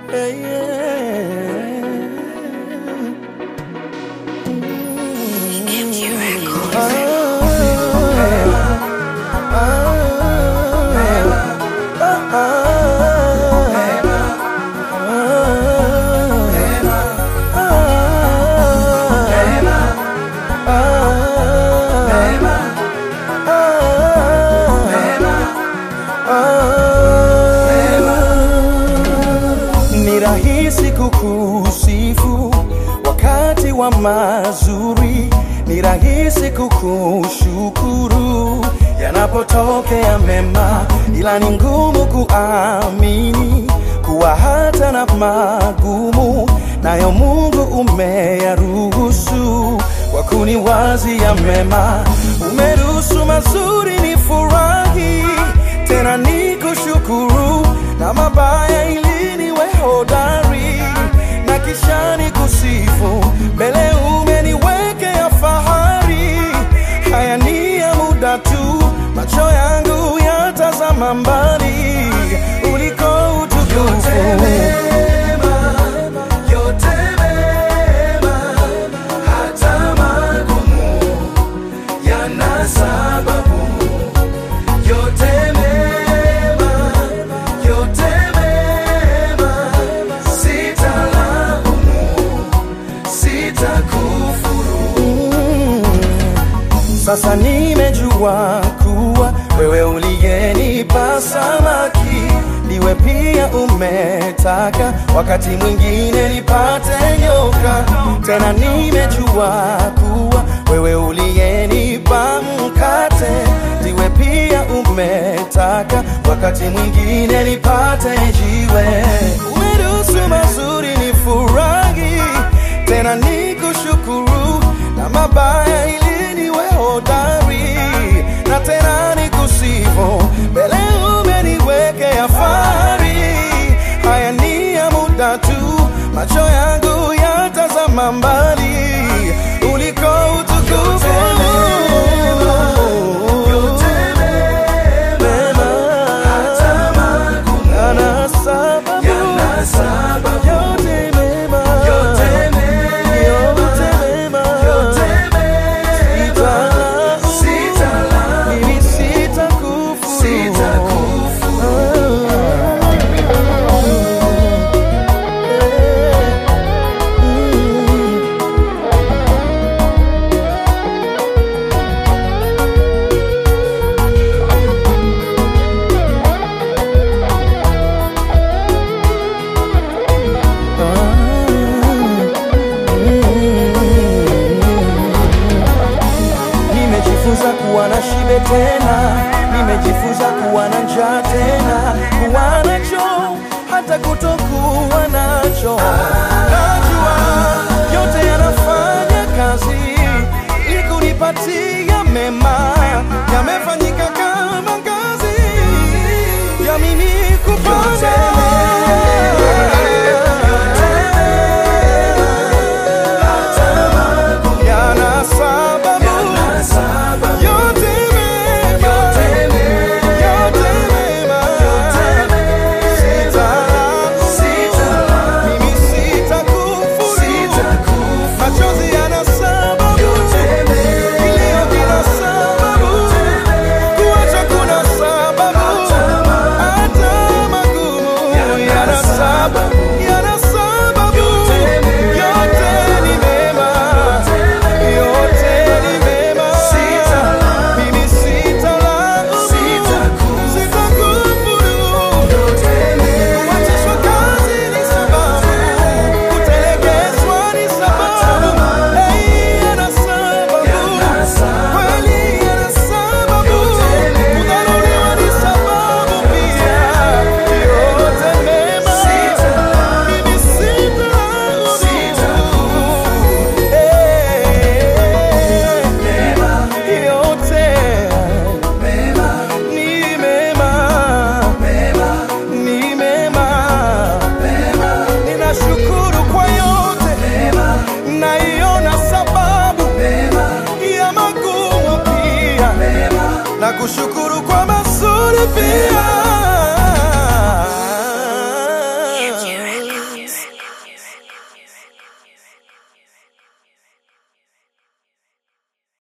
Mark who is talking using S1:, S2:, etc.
S1: Hey, yeah. Ni rahisi kukusifu wakati wa mazuri, ni rahisi kukushukuru yanapotokea mema, ila ni ngumu kuamini kuwa hata na magumu nayo Mungu umeyaruhusu kwa kuniwazia mema. Umeruhusu mazuri ni furahi, tena ni kushukuru, na mabaya ili niwe hodari, na kisha ni kusifu mbele umeniwekea fahari. Haya ni ya muda tu, macho yangu yatazama mbali uliko utukufu Sasa nimejua kuwa wewe uliyenipa samaki ndiwe pia umetaka wakati mwingine nipate nyoka. Tena nimejua kuwa wewe uliyenipa mkate ndiwe pia umetaka wakati mwingine nipate jiwe. Umeruhusu mazuri ni furahi, tena nikushukuru na mabaya ili niwe hodari na tena nikusifu mbele umeniwekea fahari. Haya ni ya muda tu, macho yangu yatazama mbali uliko utukufu Mema, yana sababu, yote mema, yote mema, Sita- mimi sitakufuru. Nimejifunza kuwa na shibe tena, nimejifunza kuwa na njaa tena, kuwa nacho hata kutokuwa nacho. Najua yote yanafanya kazi ili kunipatia mema, yamefanyika kama ngazi ya mimi kupanda yana sababu yote mema, yote mema, Sita- mimi sitakufuru. Machozi yana sababu, kilio kina sababu, kuacha kuna sababu, hata magumu yana sababu, yana sababu, yote ni mema, yote ni mema. Mimi sitalaumu, sitakufuru. Kuachishwa kazi ni sababu, kutelekezwa ni sababu. Hey, yana sababu, kweli yana sababu, kudharauliwa ni sababu pia. Yote mema, mimi sitalaumu. Hey, yote ni mema ni mema, ninashukuru kwa yote, naiona sababu ya magumu pia, na kushukuru kwa mazuri pia.